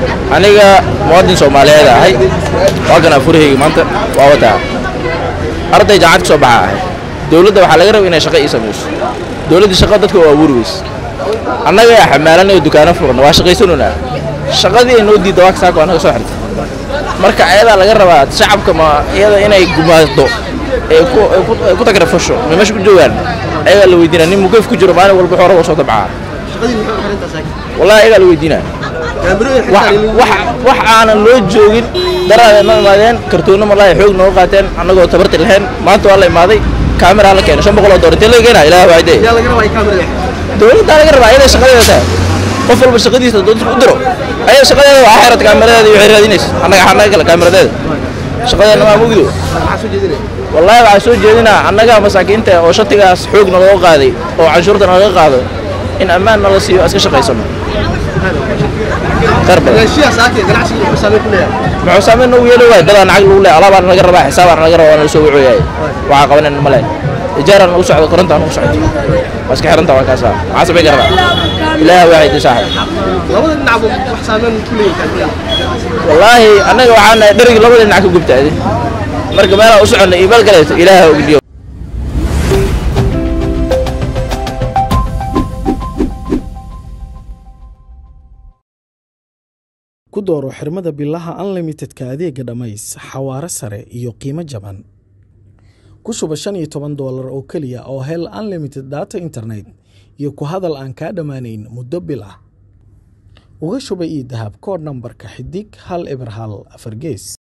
aniga muwaadin soomaaliyeed ahay waa kana furahayga maanta waa wataa arday jaamacad ka soo baxa ahay dowladda waxaa laga raba inay shaqo ii samayso dowladda shaqo dadka waa abuuri weyse annaga yaa xamaalanay oo dukaano furan waa shaqaysanunaa shaqadii ay noo diidda waa kasaako annaga soo xirta marka ayadaa laga rabaa shacabka ma iyada inay gumaado ee ku ay ku- ay ku tagrafasho ma meesha ku joogaan ayagaa la weydiinaa nin mukayf ku jiro maalin walba xoora waa soo dabcaa wallahi ayagaa la weydiinaa wax wax- wax aanan loo joogin daraada noo imaadeen kartoonno malaahi xoog nooga qaateen annagoo tabarti lahayn maanta waa la imaaday kaamera la keenay shan boqol oo doolar intee laga keenaa ilaah waayde dowladdaa laga rabaa ayaday shaqadeeda tahay qof walba shaqadiisa dowladda u diro ayada shaqadeeda waa xeerad kaameradeeda iyo waxay raadinaysa annaga annaga kale kaameradeeda shaqadeena maa mugdo wallaahi waxaa soo jeedinaa annaga masaakiinta oo shatigaas xoog naloo qaaday oo canshuurta nalaga qaado in ammaan nala siiyo iska shaqaysano khayr badan muxuu saameyn noogu yeeli waay dadaan lacag lagu leeyahay alaabaan naga rabaa xisaabaan naga rabaa waa nala soo wacooyahay waxaa qabanan male ijaaraan nagu socdo korontaan nagu socdo waa iska xiranta waa kaasa maxaa samayn karnaa ilaaha waa haydi saaxib wallaahi annaga waxaa nahay dherigi labada dhinac ka gubtaade marka meelaa u soconna iimail galayso ilaaha ogdiyo ku dooro xirmada bilaha unlimitedka adeega dhammays xawaare sare iyo qiimo jaban ku shuba shan iyo toban doolar oo keliya oo hel unlimited data internet iyo ku hadal aan kaa dhammaanayn muddo bil ah uga shuba ii dahab koodh nambarka xidig hal eber hal afar gees